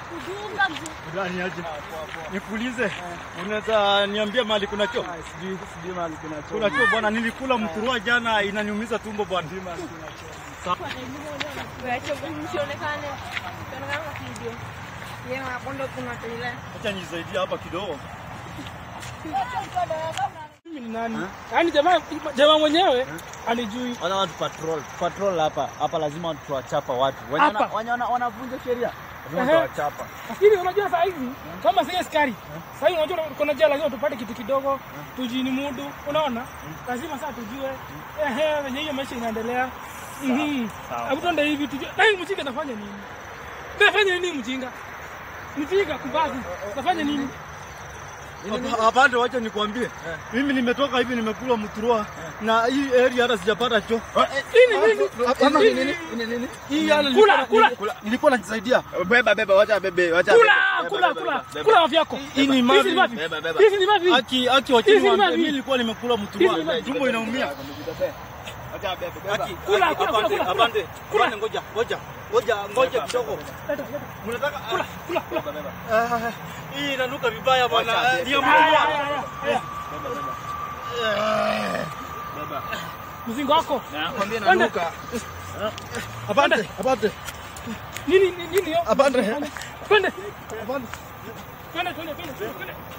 kudunga mzee. Ndani aje. Nikuulize. Unaweza niambia mahali kuna choo? Ah, sijui sijui mahali kuna choo. Kuna choo bwana, nilikula mturua jana inaniumiza tumbo bwana. Wacha msionekane. Sionekane kwa video. Yeye anakwenda kuna tele. Acha nisaidie hapa kidogo. Mimi ni nani? Yaani jamaa jamaa mwenyewe anijui. Wana watu patrol. Patrol hapa. Hapa lazima tuwachapa watu. Wenye Hapa. wana- wenye wana- wanavunja sheria. Lazima Ehe. tuwachapa. Lakini unajua saa hizi kama si askari. Saa hizi unajua kuna jela lazima tupate kitu kidogo, tujini mudu, unaona? Lazima sasa tujue ehe venye hiyo maisha inaendelea. Mhm. Hebu tuende hivi tujue. Na hii mjinga nafanya nini? Nafanya nini mjinga? Mjinga kumbazi. Nafanya nini? Hapa- Hapande, wacha nikwambie. Mimi nimetoka hivi nimekula mturua na hii area hata sijapata choo. Nini nini? Ama Nini, nini? nini? Hii yana Kula, nilikuwa- kula. Nilikuwa najisaidia. Beba beba wacha bebe wacha. Kula, kula, kula. Kula mafi yako. Hii ni Hizi mavi. ni mavi. Beba, beba. Hizi ni mavi. Aki aki Hizi wachini ni waambie mavi. mimi nilikuwa nimekula Hizi mturua. ni mavi. Tumbo inaumia. Wacha bebe beba. Aki, Kula, aki, kula, apande, kula, kula. apande. Kula. Apande, ngoja, ngoja. Ngoja, ngoja kidogo. Leta, leta. Mnataka Kula, kula, kula. Ah, hii inanuka vibaya bwana. Wacha, Ah, Ni ya Aya, aya, mturua. aya, aya. Beba. Mzingo wako. Nakwambia Twende. nanuka. Apande, apande. Nini nini nini hiyo? Apande. Twende. Apande. Twende, twende, twende, twende.